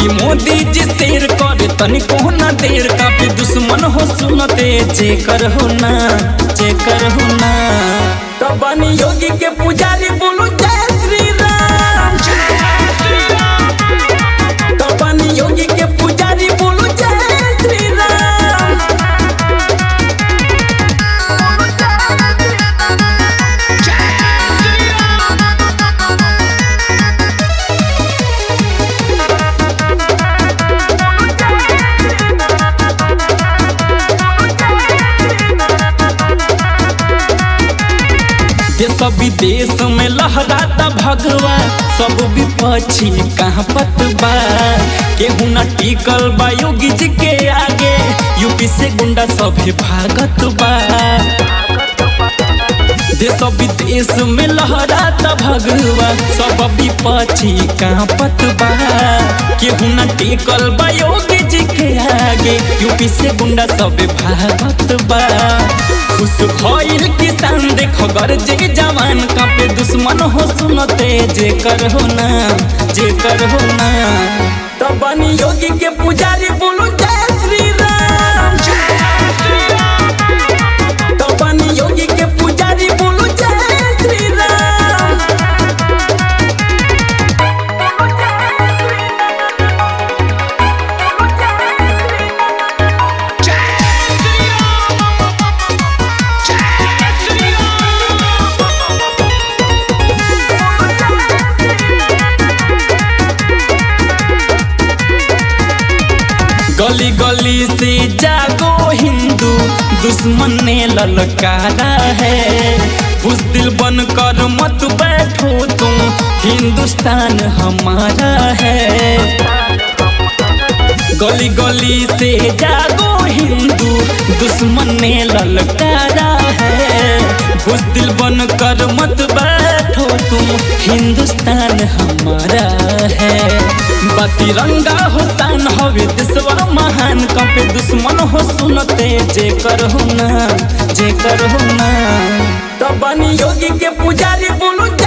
कि मोदी जी शेर करे तनिको ना देर काफी दुश्मन हो सुनते जे कर हो ना जे कर हो ना तो बनी योगी के पुजारी बोलो जय श्री राम तो बनी योगी के पुजारी बोलो जय श्री राम देश विदेश में लहराता भगवा सब विपक्षी कहाँ पतबा केहू न टिकल बा योगी जी के आगे यूपी से गुंडा सभे भागत बा देश विदेश में लहराता भगवा सब विपक्षी कहाँ पतबा केहू न टिकल बा योगी जी के आगे यूपी से गुंडा सभे भागत बा खुश भइल किसान देखो गरजे जवान कापे दुश्मन हो सुनते जे कर हो ना जे कर हो ना तो बनी योगी के पुजारी बोलो जय श्री राम तो बनी योगी के पुजारी बोलो जय श्री राम गली गली से जागो हिंदू दुश्मन ने ललकारा है बुजदिल बन कर मत बैठो तुम हिंदुस्तान हमारा है गली गली से जागो हिंदू दुश्मन ने ललकारा है बुजदिल बन कर मत बैठो तुम हिंदुस्तान हमारा है बतिरंगा हो तान हवे देशवा महान कपे दुश्मन हो सुनते जे कर हो ना जे कर हो ना तो बनी योगी के पुजारी बोलो